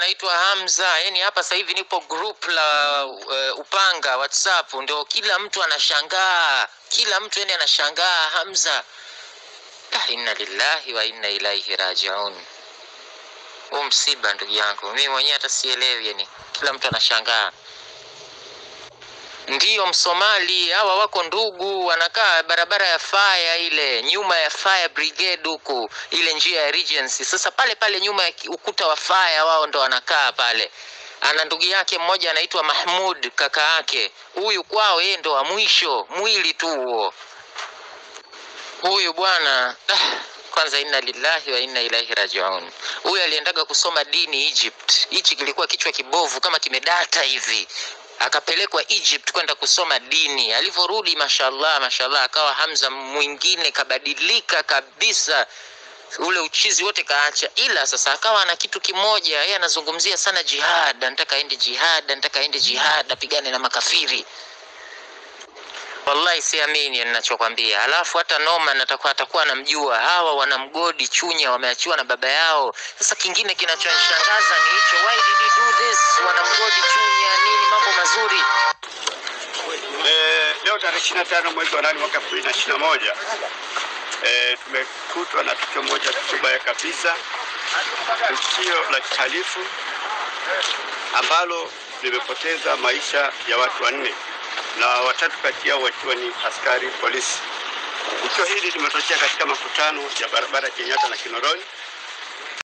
anaitwa Hamza. Yani hapa sasa hivi nipo group la uh, Upanga WhatsApp, ndio kila mtu anashangaa, kila mtu yani anashangaa Hamza. Ah, inna lillahi wa inna ilaihi rajiun. Huu msiba ndugu yangu, mimi mwenyewe hata sielewi, yani kila mtu anashangaa. Ndiyo Msomali, hawa wako ndugu, wanakaa barabara ya fire ile nyuma ya fire brigade huku, ile njia ya Regency. Sasa pale pale nyuma ya ki- ukuta wa fire, wao ndo wanakaa pale. Ana ndugu yake mmoja anaitwa Mahmud, kaka yake huyu, kwao yeye ndo wa mwisho, mwili tu huo huyu bwana ah, kwanza inna lillahi wa inna ilaihi rajiun. Huyu aliendaga kusoma dini Egypt. Hichi kilikuwa kichwa kibovu kama kimedata hivi, akapelekwa Egypt kwenda kusoma dini. Alivyorudi, mashallah mashallah, akawa Hamza mwingine, kabadilika kabisa ule uchizi wote kaacha, ila sasa akawa na kitu kimoja, yeye anazungumzia sana jihad, anataka aende jihad, anataka aende jihad, apigane na makafiri. Wallahi siamini ninachokwambia. Alafu hata Norman atakuwa atakuwa anamjua. Hawa wanamgodi Chunya wameachiwa na baba yao. Sasa kingine kinachonishangaza ni hicho, why did you do this? Wanamgodi Chunya nini? Mambo mazuri. Eh, leo tarehe 25 mwezi wa nane mwaka 2021 eh, tumekutwa na tukio moja tukio baya kabisa, tukio la kihalifu ambalo limepoteza maisha ya watu wanne na watatu kati yao wakiwa ni askari polisi. Tukio hili limetokea katika makutano ya barabara ya Kenyatta na Kinoroni